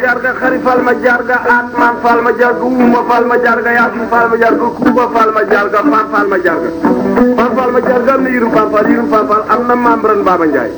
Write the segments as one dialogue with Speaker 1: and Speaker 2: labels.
Speaker 1: jarga xari fal ma jarga atman fal ma jarga uma fal ma jarga yasin fal ma jarga kuba fal ma jarga fan fal ma jarga fan fal ma jarga am na yirum fan fal yirum fan fal am na membran Baba Ndiaye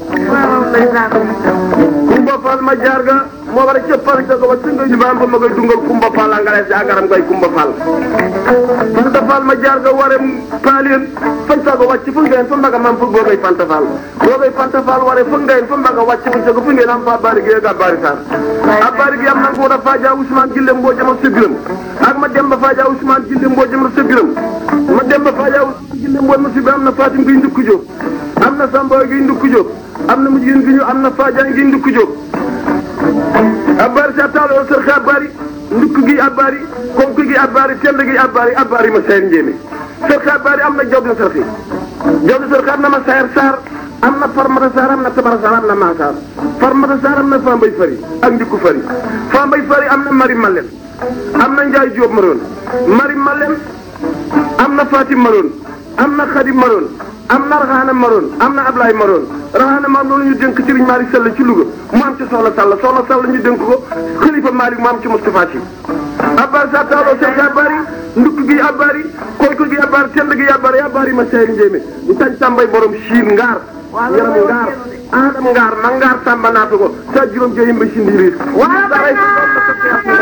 Speaker 1: kumba fal ma jarga moo war a cëppal ca ko ba tunga ñu baam fa ma koy dungal kumba fal a ngalees agaram koy kumba fal fanta fal ma jarga ware paalien fan sago wàcc fu ngeen fa mbaga mam fu googay fanta fal googay fanta fal ware fu ngeen fa mbaga wàcc fu sago fu ngeen am fa bari gi ga bari sar a bari gi am na ko da faja Ousmane Gille mboo jama sebiram ak ma demba faja Ousmane Gille mboo jama sebiram ma demba faja Ousmane Gille mboo ma sebiram am na Fatim gi ndukku jóg am na Samba gi ndukku jóg am na mujjin gi ñu am na Fadiane gi ndukku jóg abari sa taalo sër xa abari ndukk gi abari konk gi abari tend gi abari abari ma sayar njéeme sër xa abari am na jawdi sër xi jawdi sër xa am na ma sayar saar am na farmata saar am na tabara saar am na maasaar farmata saar am na fambay fari ak ndikku fari fambay fari am na mari malen am na njaay jóob maroon mari malen am na fatim maroon am na xadim maroon am na raxaana maroon am na ablaay maroon raxaana maam loolu ñu dénk Serigne Malick Sall ci Louga mu am ci soxla Sall soxla Sall ñu dénk ko xalifa Malick mu am ci Moustapha Sy abbar sa taalo sek abari ndukk gi abari koyko gi abari tend gi abari abari ma seyri njéemé ñu tañ tàmbay borom siin ngaar yaram ngaar adam ngaar ma ngaar tàmba naata ko sa juróom jeyim ba si ndiiriir